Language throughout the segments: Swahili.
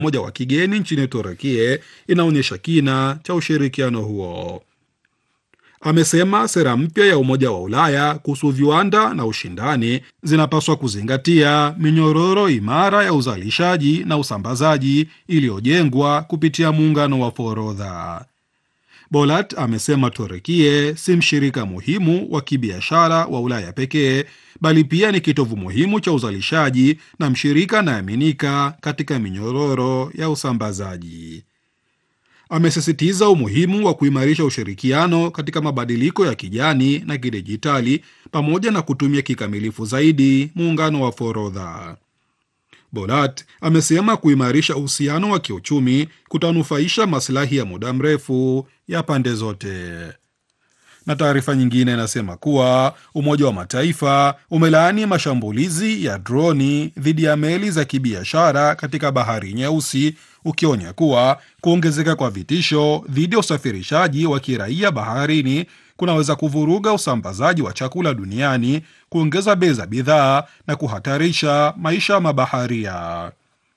moja wa kigeni nchini Turukia inaonyesha kina cha ushirikiano huo. Amesema sera mpya ya Umoja wa Ulaya kuhusu viwanda na ushindani zinapaswa kuzingatia minyororo imara ya uzalishaji na usambazaji iliyojengwa kupitia muungano wa forodha. Bolat amesema Turukia si mshirika muhimu wa kibiashara wa Ulaya pekee bali pia ni kitovu muhimu cha uzalishaji na mshirika anayeaminika katika minyororo ya usambazaji. Amesisitiza umuhimu wa kuimarisha ushirikiano katika mabadiliko ya kijani na kidijitali pamoja na kutumia kikamilifu zaidi muungano wa forodha. Bolat amesema kuimarisha uhusiano wa kiuchumi kutanufaisha masilahi ya muda mrefu ya pande zote. Na taarifa nyingine inasema kuwa Umoja wa Mataifa umelaani mashambulizi ya droni dhidi ya meli za kibiashara katika Bahari Nyeusi, ukionya kuwa kuongezeka kwa vitisho dhidi ya usafirishaji wa kiraia baharini kunaweza kuvuruga usambazaji wa chakula duniani, kuongeza bei za bidhaa na kuhatarisha maisha ya mabaharia.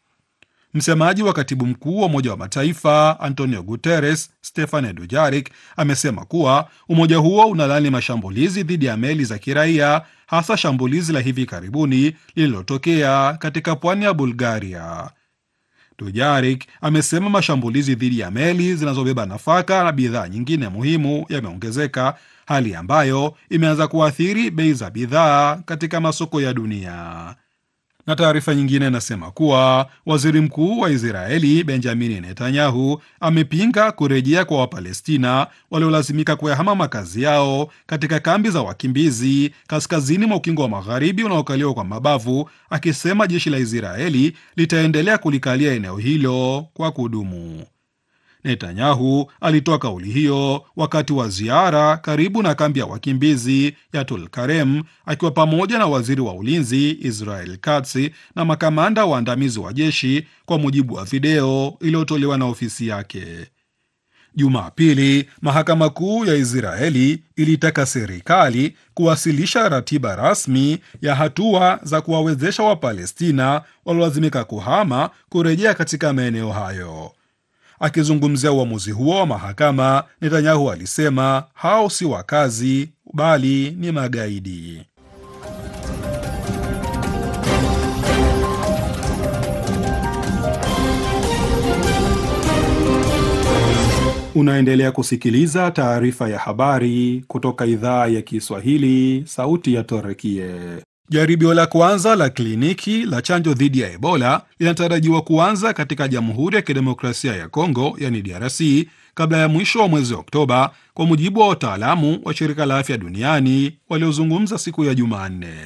Msemaji wa katibu mkuu wa Umoja wa Mataifa Antonio Guterres, Stefane Dujarik, amesema kuwa umoja huo unalani mashambulizi dhidi ya meli za kiraia, hasa shambulizi la hivi karibuni lililotokea katika pwani ya Bulgaria. Dujarik amesema mashambulizi dhidi ya meli zinazobeba nafaka na bidhaa nyingine muhimu yameongezeka, hali ambayo imeanza kuathiri bei za bidhaa katika masoko ya dunia na taarifa nyingine inasema kuwa waziri mkuu wa Israeli Benjamini Netanyahu amepinga kurejea kwa Wapalestina waliolazimika kuyahama makazi yao katika kambi za wakimbizi kaskazini mwa ukingo wa magharibi unaokaliwa kwa mabavu, akisema jeshi la Israeli litaendelea kulikalia eneo hilo kwa kudumu. Netanyahu alitoa kauli hiyo wakati wa ziara karibu na kambi ya wakimbizi ya Tulkarem akiwa pamoja na waziri wa ulinzi Israel Katz na makamanda waandamizi wa jeshi, kwa mujibu wa video iliyotolewa na ofisi yake. Jumapili, mahakama kuu ya Israeli ilitaka serikali kuwasilisha ratiba rasmi ya hatua za kuwawezesha Wapalestina waliolazimika kuhama kurejea katika maeneo hayo. Akizungumzia uamuzi huo wa mahakama, Netanyahu alisema hao si wakazi bali ni magaidi. Unaendelea kusikiliza taarifa ya habari kutoka idhaa ya Kiswahili, sauti ya Torekie. Jaribio la kwanza la kliniki la chanjo dhidi ya Ebola linatarajiwa kuanza katika Jamhuri ya Kidemokrasia ya Kongo, yani DRC, kabla ya mwisho wa mwezi Oktoba, kwa mujibu wa wataalamu wa Shirika la Afya Duniani waliozungumza siku ya Jumanne.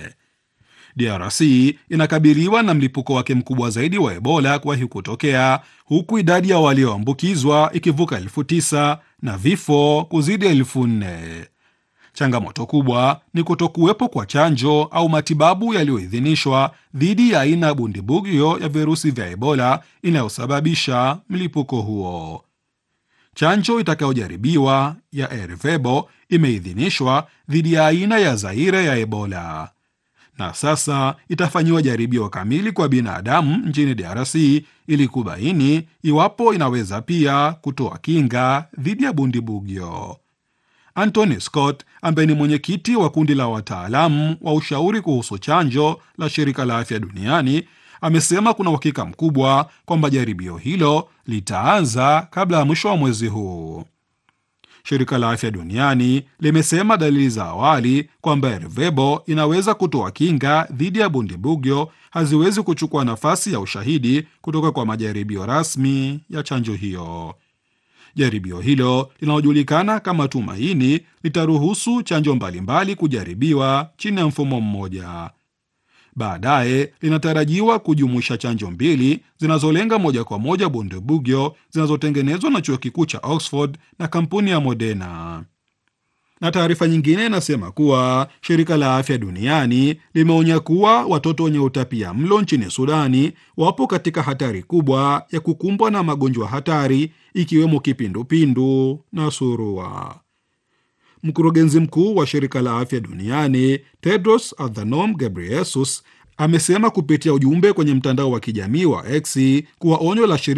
DRC inakabiliwa na mlipuko wake mkubwa zaidi wa Ebola kuwahi kutokea, huku idadi ya walioambukizwa ikivuka elfu tisa na vifo kuzidi elfu nne. Changamoto kubwa ni kutokuwepo kwa chanjo au matibabu yaliyoidhinishwa dhidi ya aina ya bundibugyo ya virusi vya Ebola inayosababisha mlipuko huo. Chanjo itakayojaribiwa ya Ervebo imeidhinishwa dhidi ya aina ya Zaire ya Ebola na sasa itafanyiwa jaribio kamili kwa binadamu nchini DRC ili kubaini iwapo inaweza pia kutoa kinga dhidi ya bundibugyo. Anthony Scott ambaye ni mwenyekiti wa kundi la wataalamu wa ushauri kuhusu chanjo la shirika la afya duniani amesema kuna uhakika mkubwa kwamba jaribio hilo litaanza kabla ya mwisho wa mwezi huu. Shirika la afya duniani limesema dalili za awali kwamba Ervebo inaweza kutoa kinga dhidi ya bundibugyo haziwezi kuchukua nafasi ya ushahidi kutoka kwa majaribio rasmi ya chanjo hiyo. Jaribio hilo linalojulikana kama Tumaini litaruhusu chanjo mbalimbali kujaribiwa chini ya mfumo mmoja. Baadaye linatarajiwa kujumuisha chanjo mbili zinazolenga moja kwa moja bundibugyo zinazotengenezwa na chuo kikuu cha Oxford na kampuni ya Moderna. Na taarifa nyingine inasema kuwa shirika la afya duniani limeonya kuwa watoto wenye utapia mlo nchini Sudani wapo katika hatari kubwa ya kukumbwa na magonjwa hatari ikiwemo kipindupindu na surua. Mkurugenzi mkuu wa shirika la afya duniani Tedros Adhanom Ghebreyesus amesema kupitia ujumbe kwenye mtandao wa kijamii wa X kuwa onyo la